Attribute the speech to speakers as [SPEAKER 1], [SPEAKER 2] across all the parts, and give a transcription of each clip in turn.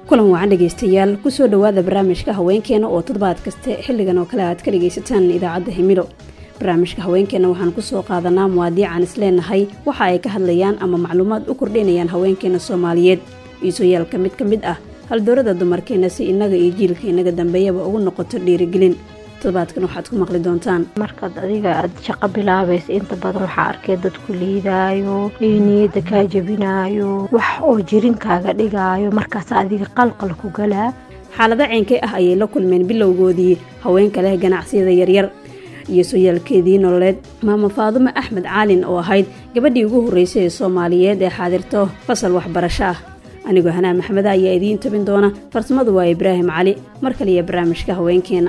[SPEAKER 1] kulan wacan dhegaystayaal kusoo dhowaada barnaamijka haweenkeena oo toddobaad kaste xilligan oo kale aad ka dhagaysataan idaacadda himilo barnaamijka haweenkeena waxaan kusoo qaadanaa muwaadiican isleenahay waxa ay ka hadlayaan ama macluumaad u kordhinayaan haweenkeena soomaaliyeed iisooyaalka mid ka mid ah haldoorada dumarkeena si innaga iyo jiilka inaga dambeeyaba ugu noqoto dhiirigelin toddobaadkan waxaad ku maqli doontaan
[SPEAKER 2] markaad adiga aad shaqo bilaabaysa inta badan waxaa arkay dadku liidaayo iyo niyadda kaa jebinaayo wax oo jirinkaaga dhigaayo markaas adiga qalqal ku galaa
[SPEAKER 1] xaalado ceynkay ah ayay la kulmeen bilowgoodii haweenka leh ganacsiyada yaryar iyo sooyaalkeedii nololeed maamo faadumo axmed caalin oo ahayd gabadhii ugu horreysay ee soomaaliyeed ee xaadirto fasal waxbarasho ah anigoo hanaa maxmeda ayaa idiin tabin doona farsamadu waa ibraahim cali mar kaliya barnaamijka haweenkeena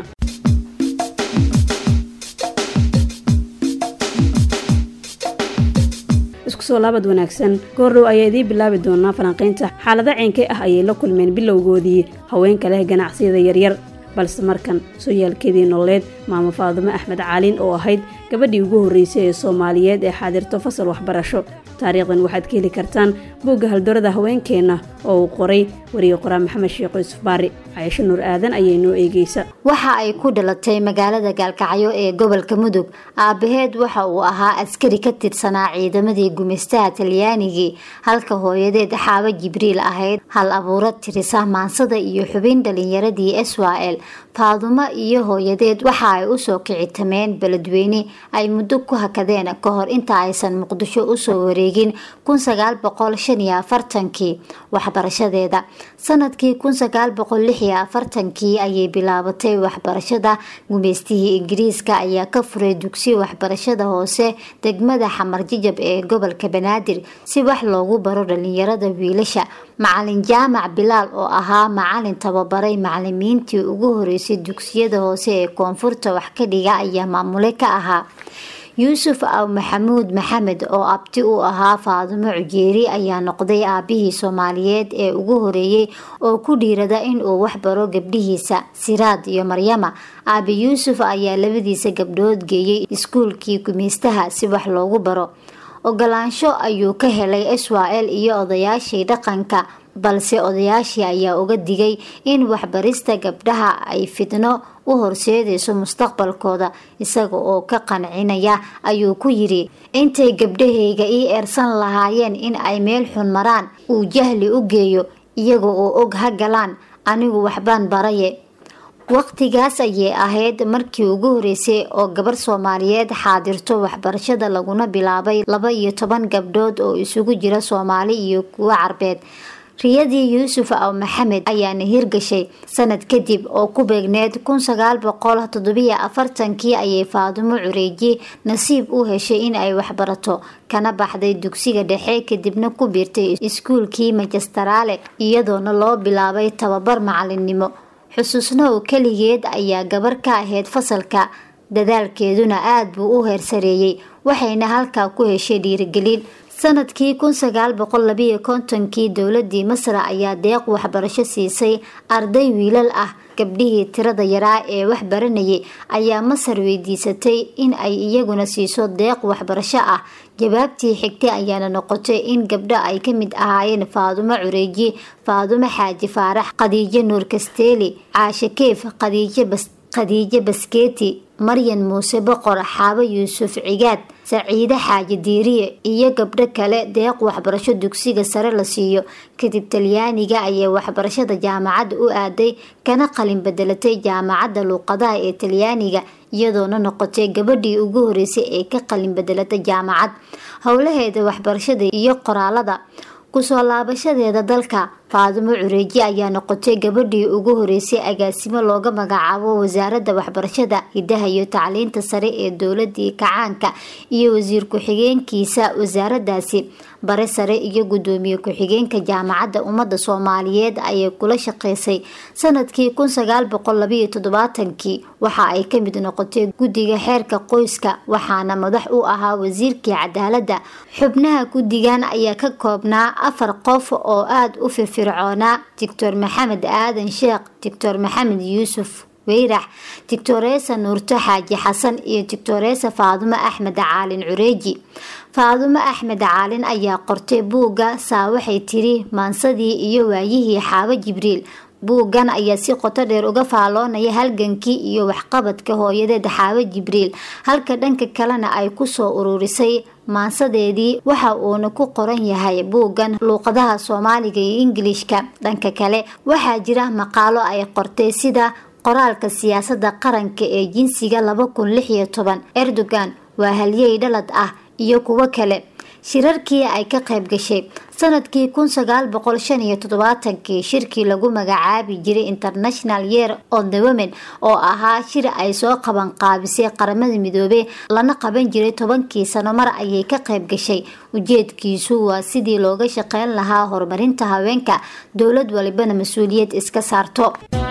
[SPEAKER 1] isku soo laabad wanaagsan goordhow ayaa idiin bilaabi doonaa falanqaynta xaalado ceynkay ah ayay la kulmeen bilowgoodii haweenka leh ganacsiyada yaryar balse markan sooyaalkeedii nololeed maamo faadumo axmed caalin oo ahayd gabadhii ugu horreysay ee soomaaliyeed ee xaadirto fasal waxbarasho taariikhdan waxaad ka heli kartaan buugga haldoorada haweenkeenna oo uu qoray wariye qoraa maxamed sheekh yuusuf baari cayasho nuur aadan ayay noo eegeysa
[SPEAKER 3] waxa ay ku dhalatay magaalada gaalkacyo ee gobolka mudug aabaheed waxa uu ahaa askari ka tirsanaa ciidamadii gumaystaha talyaanigii halka hooyadeed xaabo jibriil ahayd hal abuuro tirisa maansada iyo xubin dhalinyaradii eswael faadumo iyo hooyadeed waxa ay usoo kicitameen beledweyne ay muddo ku hakadeen ka hor inta aysan muqdisho usoo wareegin kii waxbarashadeeda sanadkii kii ayay bilaabatay waxbarashada gumeystihii ingiriiska ayaa ka furay dugsi waxbarashada hoose degmada xamar jijab ee gobolka banaadir si wax loogu baro dhalinyarada wiilasha macalin jaamac bilaal oo ahaa macalin tababaray macalimiintii ugu horeysay dugsiyada hoose ee koonfurta wax ka dhiga ayaa maamule ka ahaa yuusuf aw maxamuud maxamed oo abti u ahaa faadumo cujeeri ayaa noqday aabihii soomaaliyeed ee ugu horeeyey oo ku dhiirada inuu waxbaro gabdhihiisa siraad iyo maryama aabi yuusuf ayaa labadiisa gabdhood geeyey iskuulkii gumeystaha si wax loogu baro ogolaansho ayuu ka helay iswael iyo odayaashii dhaqanka balse odayaashii ayaa uga digay in waxbarista gabdhaha ay fidno u horseedayso mustaqbalkooda isaga oo ka qancinaya ayuu ku yidhi intay gabdhahayga ii eersan lahaayeen in ay meel xun maraan uu jahli u geeyo iyaga oo og ha galaan anigu waxbaan baraye waqtigaas ayay ahayd markii ugu horeysay oo gabar soomaaliyeed xaadirto waxbarashada laguna bilaabay laba iyo toban gabdhood oo isugu jira soomaali iyo kuwo carbeed riyadii yuusuf aw maxamed ayaana hirgashay sanad kadib oo ku beegneed kii ayay faadumo cureeji nasiib u heshay in ay waxbarato kana baxday dugsiga dhexe kadibna ku biirtay iskuulkii majastaraale iyadoona loo bilaabay tababar macalinimo xusuusnow keligeed ayaa gabar ka ahayd fasalka dadaalkeeduna aada buu u heersareeyey waxayna halkaa ku heshay dhiirigelin sanadkii kii dowladii masra ayaa deeq waxbarasho siisay arday wiilal ah gabdhihii tirada yaraa ee wax baranayay ayaa masar weydiisatay in ay iyaguna siiso deeq waxbarasho ah jawaabtii xigtay ayaana noqotay in gabdho ay ka mid ahaayeen faadumo cureeji faadumo xaaji faarax khadiijo nuur kasteeli caashe keef khadiijo baskeeti maryan muuse boqor xaabo yuusuf cigaad saciide xaaji diiriye iyo gabdho kale deeq waxbarasho dugsiga sare la siiyo kadib talyaaniga ayay waxbarashada jaamacadda u aaday kana qalin bedelatay jaamacadda luuqadaha ee talyaaniga iyadoona noqotay gabadhii ugu horeysay ee ka qalin bedelata jaamacad howlaheeda waxbarashada iyo qoraalada kusoo laabashadeeda dalka faadumo cureeji ayaa noqotay gabadhii ugu horeysay agaasimo looga magacaabo wasaaradda waxbarashada hidaha iyo tacliinta sare ee dowladii kacaanka iyo wasiir ku-xigeenkiisa wasaaradaasi bare sare iyo gudoomiye ku-xigeenka jaamacadda ummadda soomaaliyeed ayay kula shaqeysay sanadkii kii waxa ay ka mid noqotay guddiga xeerka qoyska waxaana madax u ahaa wasiirkii cadaaladda xubnaha guddigan ayaa ka koobnaa afar qof oo aada u firfircoonaa doctor maxamed aadan sheekh doctor maxamed yuusuf weyrax tictoresa nuurto xaaji xasan iyo tictoresa faadumo axmed caalin cureeji faadumo axmed caalin ayaa qortay buugga saa waxay tiri maansadii iyo waayihii xaabo jibriil buuggan ayaa si qoto dheer uga faaloonaya halgankii iyo waxqabadka hooyadeed xaabo jibriil halka dhanka kalena ay kusoo ururisay maansadeedii waxa uuna ku qoran yahay buuggan luuqadaha soomaaliga iyo ingilishka dhanka kale waxaa jira maqaalo ay qortay sida qoraalka siyaasadda qaranka ee jinsiga laba kun lix iyo toban erdogan waa halyey dhalad ah iyo kuwo kale shirarkii ay ka qayb gashay sanadkii kun sagaal boqol shan iyo toddobaatankii shirkii lagu magacaabi jiray international year of the women oo ahaa shir ay soo qaban qaabisay qaramada midoobey lana qaban jiray tobankii sano mar ayay ka qayb gashay ujeedkiisu waa sidii looga shaqeyn lahaa horumarinta haweenka dowlad walibana mas-uuliyad iska saarto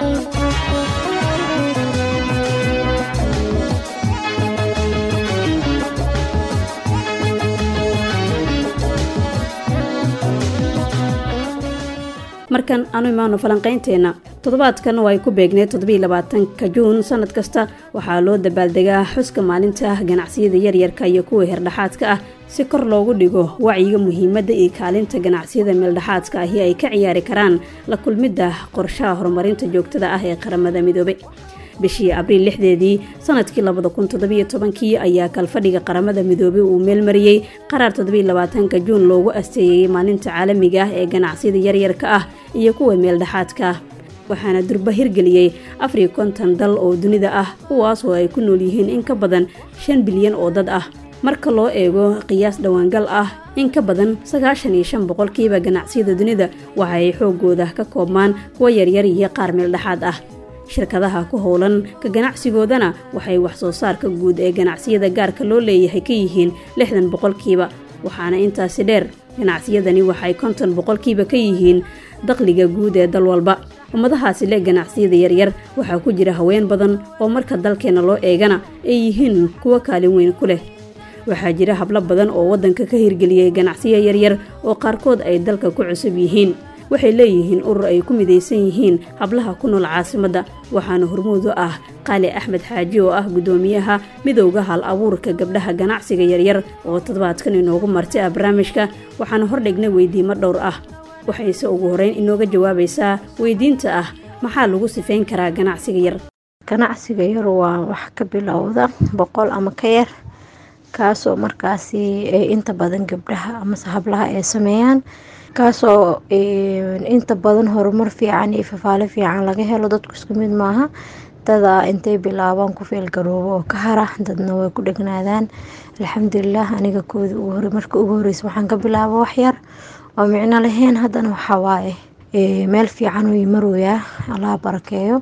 [SPEAKER 1] markan aanu imaano falanqaynteenna toddobaadkan oo ay ku beegneed toddobaiylabaatanka juun sanad kasta waxaa loo dabaaldegaa xuska maalinta ganacsiyada yaryarka iyo kuwa herdhexaadka ah si kor loogu dhigo wacyiga muhiimadda iyo kaalinta ganacsiyada meeldhexaadka ahi ay ka ciyaari karaan la kulmidda qorshaha horumarinta joogtada ah ee qaramada midoobe bishii abriil lixdeedii sanadkii labada kun toddobiyo tobankii ayaa kalfadhiga qaramada midoobey uu meelmariyey qaraar toddobaiylabaatanka juun loogu asteeyey maalinta caalamiga ah ee ganacsiyada yaryarka ah iyo kuwa meeldhexaadka ah waxaana durba hirgeliyey afariyo konton dal oo dunida ah kuwaas oo ay ku nool yihiin in ka badan shan bilyan oo dad ah marka loo eego qiyaas dhowaangal ah in ka badan sagaashan iyo shan boqolkiiba ganacsiyada dunida waxa ay xoogooda ka koobmaan kuwa yaryar iyo qaar meeldhexaad ah shirkadaha ku howlan ka ganacsigoodana waxay wax soo saarka guud ee ganacsiyada gaarka loo leeyahay ka yihiin lixdan boqolkiiba waxaana intaasi dheer ganacsiyadani waxay konton boqolkiiba ka yihiin dakhliga guud ee dal walba ummadahaasi leh ganacsiyada yaryar waxaa ku jira haween badan oo marka dalkeena loo eegana ay yihiin kuwo kaalin weyn ku leh waxaa jira hablo badan oo waddanka ka hirgeliyey ganacsiyo yaryar oo qaarkood ay dalka ku cusub yihiin waxay leeyihiin urur ay ku midaysan yihiin hablaha ku nool caasimadda waxaana hormuud u ah qaali axmed xaaji oo ah guddoomiyaha midowda hal abuurka gabdhaha ganacsiga yaryar oo toddobaadkan inoogu martay ah barnaamijka waxaana hordhignay weydiimo dhowr ah waxayse ugu horeyn inooga jawaabaysaa weydiinta ah maxaa lagu sifayn karaa ganacsiga yar
[SPEAKER 2] ganacsiga yar waa wax ka bilowda boqol ama ka yar kaasoo markaasi inta badan gabdhaha amase hablaha ay sameeyaan kaasoo inta badan horumar fiican iyo fafaale fiican laga helo dadku isku mid maaha dada intay bilaabaan ku feelgaroobo oo ka hara dadna way ku dhegnaadaan alxamdulilah aniga koodi marka ugu horeysa waxaan ka bilaaba waxyar oo micno lahayn haddana waxawaaye meel fiican uu marooyaa allaa barakeeyo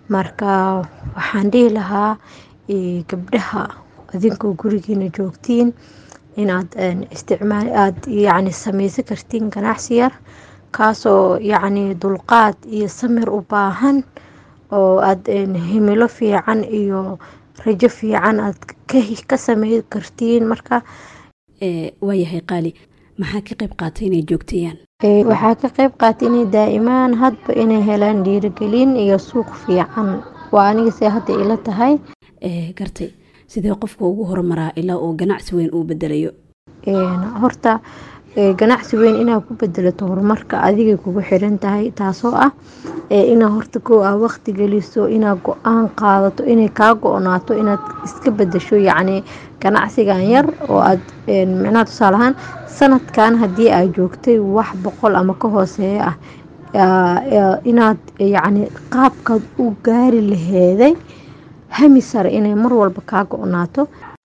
[SPEAKER 2] marka waxaan dhihi lahaa gabdhaha adinkoo gurigiina joogtiin inaad isticmaal aada yacni sameysan kartiin ganacsi yar kaasoo yacni dulqaad iyo samir u baahan oo aada himilo fiican iyo rajo fiican aad ka samey kartiin marka
[SPEAKER 1] waayahay qaali maxaa ka qayb qaatay inay joogtayaan
[SPEAKER 2] waxaa ka qayb qaatay inay daa'imaan hadba inay helaan dhiirigelin iyo suuq fiican waa aniga see hadda ila tahay
[SPEAKER 1] gartay sidee qofka ugu horumaraa ilaa uu ganacsi weyn uu bedelayo
[SPEAKER 2] horta ganacsi weyn inaad ku bedelato horumarka adigay kugu xiran tahay taasoo ah inaad horta koo ah waqti geliso inaad go-aan qaadato inay kaa go-naato inaad iska bedesho yacni ganacsigan yar oo aad micnaha tusaalahaan sanadkan haddii aad joogtay wax boqol ama ka hooseeya ah inaad yacni qaabkaad u gaari laheeday hami sare inay mar walba kaa go-naato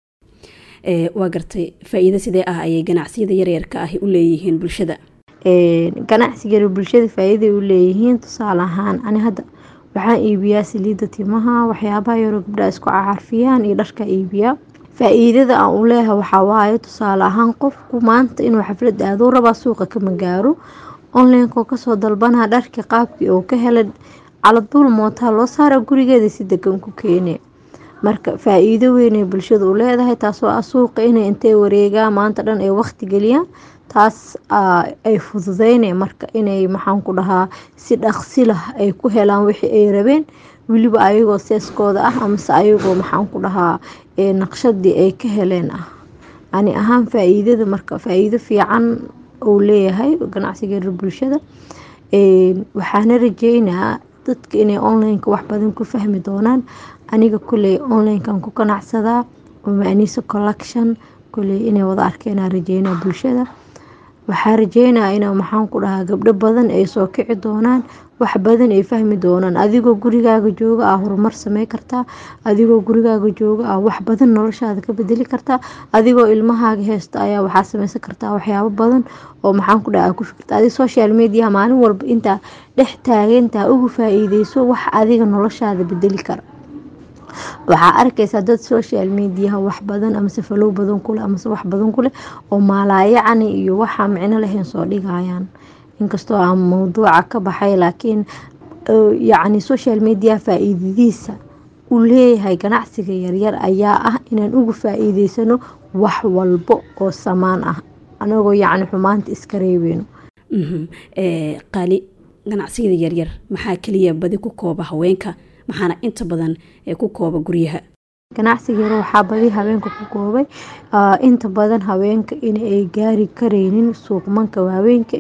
[SPEAKER 1] waa gartay faa-iido sidee ah ayay ganacsiyada yaryarka ahi u leeyihiin bulshada
[SPEAKER 2] ganacsiga bulshada faa-iiday u leeyihiin tusaale ahaan ani hadda waxaan iibiyaa saliida timaha waxyaabaha yaroo gabdhaha isku cacarfiyaan iyo dharka iibiyaa faa-iidada aan u leeyahay waxaa waaye tusaale ahaan qofku maanta inuu xaflad aaduu rabaa suuqa kama gaaro onlineko kasoo dalbanaa dharkii qaabkii oo ka helay caladuul mootaa loo saara gurigeeda si degan ku keene marka faa-iido weynay bulshada u leedahay taasoo ah suuqa inay intay wareegaan maanta dhan ay waqti geliyaan taas ay fududeyne marka inay maxaan ku dhahaa si dhaqsi lah ay ku helaan wixii ay rabeen weliba ayagoo seeskooda ah amase ayagoo maxaan ku dhahaa naqshadii ay ka heleen ah ani ahaan faa-iidada marka faa-iido fiican uu leeyahay ganacsigeeda bulshada waxaana rajeynaa dadka inay onlineka wax badan ku fahmi doonaan aniga kuley onlinekan ku ganacsadaa umaaniisa collection kuley inay wada arkeenaa rajeynaa bulshada waxaa rajeynaa in maxaan ku dhahaa gabdho badan ay soo kici doonaan wax badan ay fahmi doonaan adigoo gurigaaga jooga ah horumar samey kartaa adigoo gurigaaga jooga ah wax badan noloshaada ka bedeli kartaa adigoo ilmahaaga heysta ayaa waxaa sameysan kartaa waxyaabo badan oo maxaan ku dhaha ku fikirta adig social mediaha maalin walba intaa dhex taagantaa ugu faa-iideyso wax adiga noloshaada bedeli kara waxaa arkaysaa dad social mediaha wax badan amase falow badan kuleh amase wax badan kuleh oo maalaayacani iyo waxaa micno lahayn soo dhigayaan inkastoo aan mawduuca ka baxay laakiin yacni social media faa-iidadiisa uu leeyahay ganacsiga yaryar ayaa ah inaan uga faa-iideysano wax walbo oo samaan ah anagoo yacni xumaanta iska reebeyno
[SPEAKER 1] qaali ganacsiyada yaryar maxaa keliya badi ku kooba haweenka maxaana inta badan ku kooba guryaha
[SPEAKER 2] ganacsiga yar waxaa badi haweenka ku koobay inta badan haweenka inay gaari kareynin suuqmanka waaweynka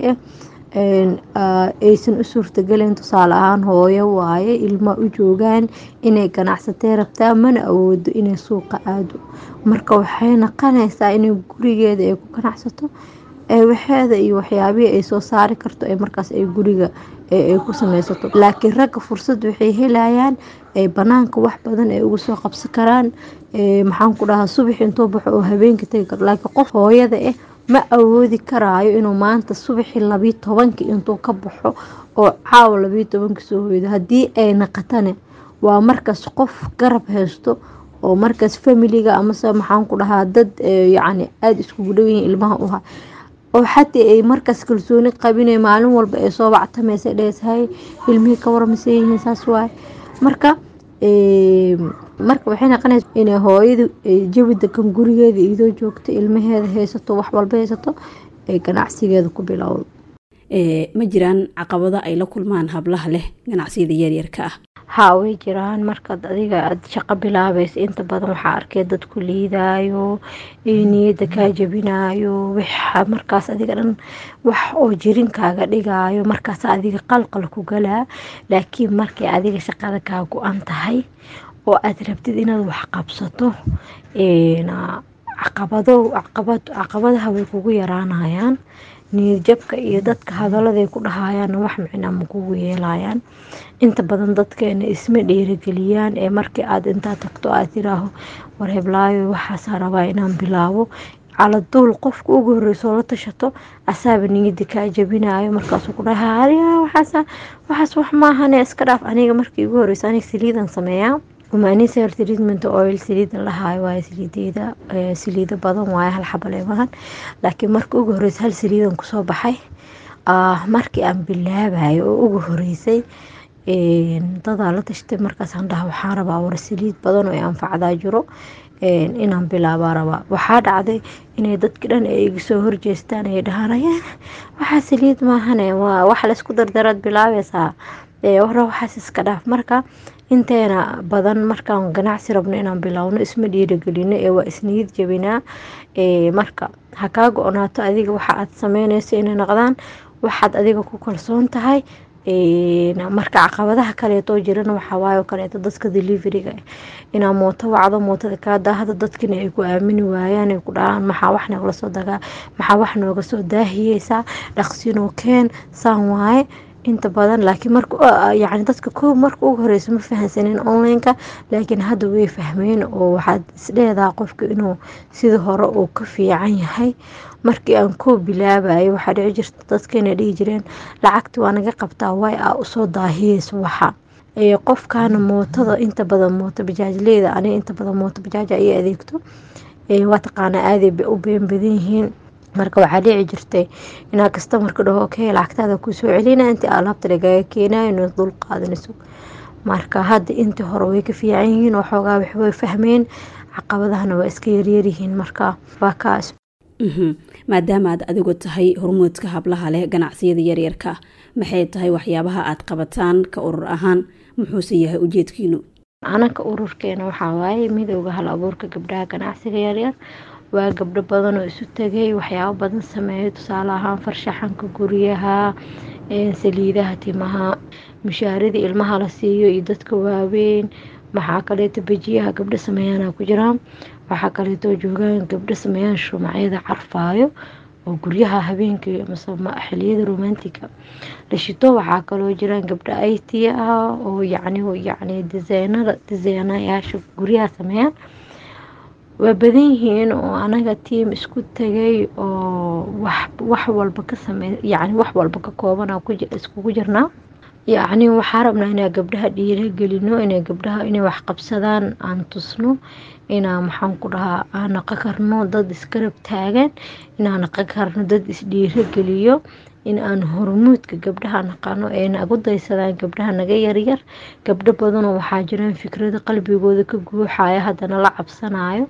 [SPEAKER 2] ah aysan u suurtagelen tusaale ahaan hooyo waaye ilma u joogaan inay ganacsatee rabtaa mana awoodo inay suuqa aado marka waxay naqanaysaa inay gurigeeda ay ku ganacsato waxeeda iyo waxyaabihii ay soo saari karto ee markaas ay guriga ay ku sameysato laakiin ragga fursad waxay helayaan banaanka wax badan ay uga soo qabsan karaan maxaan ku dhahaa subax intuu baxo oo habeenka tegi karo laakiin qof hooyada ah ma awoodi karaayo inuu maanta subaxii labiyo tobankii intuu ka baxo oo caawa labiyo tobanka soo hoydo haddii ay naqatane waa markaas qof garab haysto oo markaas familiga amase maxaan ku dhahaa dad yacni aada iskugu dhow yihiin ilmaha uha oo xataa ay markaas kalsooni qabinay maalin walba ay soo bactamaysa dheeshay ilmihii ka warmase yihiin saas waaye marka marka waxay naqonaysa inay hooyadu jawi degan gurigeeda idoo joogto ilmaheeda haysato wax walba haysato ay ganacsigeeda ku bilowdo
[SPEAKER 1] ma jiraan caqabado ay la kulmaan hablaha leh ganacsiyada yaryarka ah
[SPEAKER 2] haa way jiraan markaad adiga aada shaqo bilaabaysa inta badan waxaa arkay dad ku liidaayo niyadda kaa jabinaayo waxa markaas adiga dhan wax oo jirinkaaga dhigaayo markaas adiga qalqal ku galaa laakiin markay adiga shaqada kaa go-an tahay oo aada rabtid inaad wax qabsato caqabado caqabadaha way kugu yaraanayaan niyadjabka iyo dadka hadaladay ku dhahayaanna wax micnaa ma kugu yeelayaan inta badan dadkeena isma dhiirageliyaan ee markii aada intaa tagto aad tiraaho war heblaayo waxaasaa rabaa inaan bilaabo caladuul qofka ugu horreysoo la tashato asaaba niyadda kaa jabinayo markaasuu ku dhaha waxaas waxaas wax maahane iska dhaaf aniga markii ugu horreysa aniga saliidan sameeyaa umaaniser treatment oil saliida lahaayo waaye saliideeda saliido badan waaye hal xabale maahan laakiin marka ugu horeysa hal saliidan kusoo baxay markii aan bilaabayo oo ugu horeysay dadaa la tashtay markaasaan dhaha waxaan rabaa war saliid badan oo anfacdaa jiro inaan bilaabaa rabaa waxaa dhacday inay dadki dhan ay iga soo horjeestaan ay dhahaan waxaa saliid maahane wax laysku dardaraad bilaabaysaa wara waxaas iska dhaaf marka inteena badan markaan ganacsi rabno inaan bilaawno isma dhiiragelino ee waa isniyad jabinaa marka ha kaa go-naato adiga waxa aad sameyneyso inay noqdaan waxaad adiga ku kalsoon tahay marka caqabadaha kaleetoo jirana waxawaaye oo kaleeto dadka deliveriga inaa mooto wacdo mootada kaa daahda dadkina ay ku aamini waayaan ay ku dhahaan maxaa wax noogala soo dagaa maxaa wax nooga soo daahiyeysaa dhaqsinoo keen saan waaye inta badan laakiin maryacni dadka koob marka ugu horeysa ma fahansanin onlineka laakiin hadda way fahmeen oo waxaad isdheedaa qofka inuu sida hore uu ka fiican yahay markii aan koob bilaabayo waxaa dhici jirta dadkana dhihi jireen lacagta waa naga qabtaa way a usoo daahiyeysa waxa qofkaana mootada inta badan mooto bajaajleyda aniga inta badan mooto bajaaja ay adeegto waa taqaanaa aaday u been badan yihiin marka waxaa dhici jirtay inaa kastamarka dhaho okay lacagtaada kusoo celina intii alaabta lagaaga keenayo inaad dul qaadanayso marka hadda intii hore way ka fiican yihiin waxoogaa waxway fahmeen caqabadahana waa iska yaryaryihiin marka waa kaas
[SPEAKER 1] maadaama aad adigu tahay hormuudka hablaha leh ganacsiyada yaryarka maxay tahay waxyaabaha aad qabataan ka urur ahaan muxuuse yahay ujeedkiinu
[SPEAKER 2] anaka ururkeena waxaa waaye midooda hal abuurka gabdhaha ganacsiga yaryar waa gabdho badan oo isu tegay waxyaabo badan sameeya tusaale ahaan farshaxanka guryaha saliidaha timaha mushaaradii ilmaha la siiyo iyo dadka waaweyn maxaa kaleeto bejiyaha gabdho sameeyaana ku jiraan waxaa kaleeto joogaan gabdho sameeyaan shumacyada carfaayo oo guryaha habeenkii mase xiliyada romantiga la shito waxaa kaloo jiraan gabdho it ah oo yacni yacni disaynada disaynayaasha guryaha sameeyaan waa badan yihiin oo anaga tiam isku tagay oo wax wax walba ka samey yacni wax walba ka koobana iskugu jirnaa yacni waxaa rabnaa inaa gabdhaha dhiiragelino inay gabdhaha inay wax qabsadaan aan tusno inaa maxaan ku dhahaa aan naqan karno dad iskarab taagan inaan naqan karno dad isdhiirageliyo in aan hormuudka gabdhaha naqano ee nagu daysadaan gabdhaha naga yaryar gabdho badanoo waxaa jiraan fikrado qalbigooda ka guuxaya haddana la cabsanayo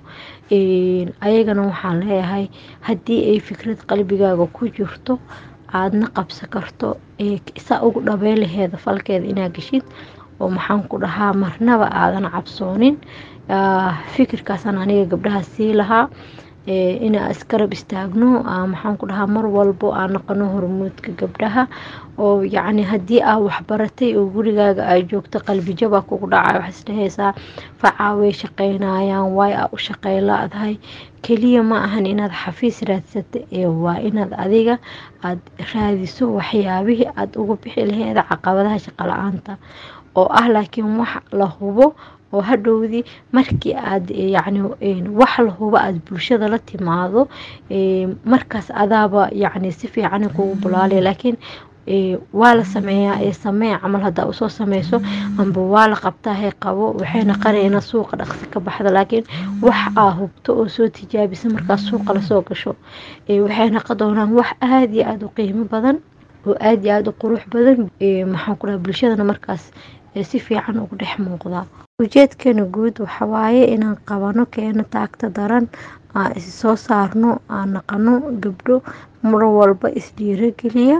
[SPEAKER 2] ayagana waxaan leeyahay haddii ay fikrad qalbigaaga ku jirto aadna qabsan karto saa ugu dhabey laheeda falkeeda inaa geshid oo maxaan ku dhahaa marnaba aadan cabsoonin fikirkaasaan aniga gabdhaha sii lahaa inaa iskarab istaagno maxaan ku dhahaa mar walbo aan naqano hormuudka gabdhaha oo yacni haddii aa waxbaratay oo gurigaaga aa joogto qalbijabaa kugu dhacay waxaa isdhahaysaa facaa way shaqeynayaan waay aa u shaqey la-dahay keliya ma ahan inaad xafiis raadsata ee waa inaad adiga aad raadiso waxyaabihii aada uga bixi laheeda caqabadaha shaqo la-aanta oo ah laakiin wax la hubo oo hadhowdii markii aad yacni wax la hubo aada bulshada la timaado markaas adaaba yacni si fiican kugu bulaalaya laakiin waa la sameeyaa ee samee camal haddaa usoo sameyso amba waa la qabtaa hay qabo waxay naqanayna suuqa dhaqsi ka baxda laakiin wax aa hubto oo soo tijaabisa markaas suuqa lasoo gasho waxay naqan doonaan wax aada iyo aada u qiimo badan oo aada iyo aada u qurux badan maxaan ku dhaha bulshadana markaas si fiican ugu dhex muuqdaa ujeedkeena guud waxawaaye inaan qabano keeno taagta daran aan is soo saarno aan naqano gabdho mar walba isdhiirageliya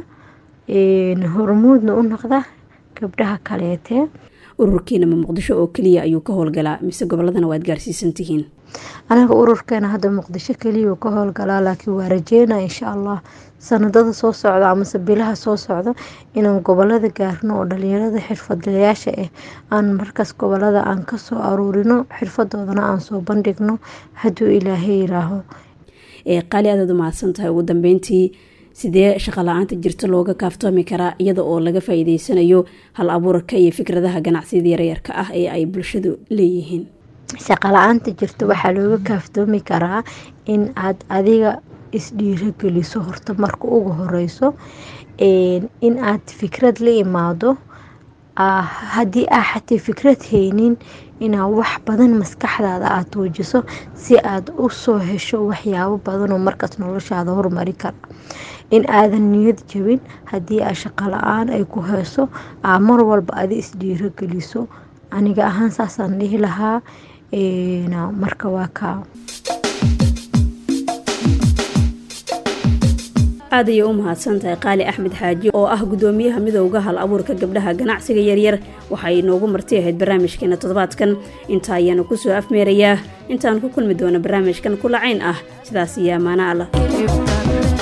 [SPEAKER 2] hormuudna u noqda gabdhaha kaleetee
[SPEAKER 1] ururkiina ma muqdisho oo keliya ayuu ka howlgalaa mise goboladana waad gaarsiisan tihiin
[SPEAKER 2] anaga ururkeena hadda muqdisho keliya ka howlgalaa laakiin waa rajeynaa insha allah sanadada soo socda amase bilaha soo socda inaan gobolada gaarno oo dhalinyarada xirfadlayaasha ah aan markaas gobolada aan kasoo aruurino xirfadoodana aan soo bandhigno hadduu ilaahay yiraaho
[SPEAKER 1] qaali aadaad u mahadsan tahay ugu dambeyntii sidee shaqa la-aanta jirta looga kaaftoomi karaa iyada oo laga faa-iideysanayo hal abuurka iyo fikradaha ganacsiyada yaryarka ah ee ay bulshadu leeyihiin
[SPEAKER 2] shaqa la-aanta jirta waxaa looga kaaftoomi karaa in aad adiga isdhiirageliso horta marka ugu horeyso in aad fikrad la imaado haddii aa xatay fikrad haynin inaa wax badan maskaxdaada aad tuujiso si aad u soo hesho waxyaabo badanoo markaas noloshaada hormari kara in aadan niyad jabin haddii aa shaqo la-aan ay ku heyso aa mar walba adi isdhiirageliso aniga ahaan saasaan dhihi lahaa marka waa kaa
[SPEAKER 1] aad ayay u mahadsan tahay qaali axmed xaaji oo ah gudoomiyaha midowda hal abuurka gabdhaha ganacsiga yaryar waxay inoogu marti ahayd barnaamijkeena toddobaadkan inta ayaanu kusoo afmeerayaa intaan ku kulmi doono barnaamijkan kulacayn ah sidaas iyo amaana allah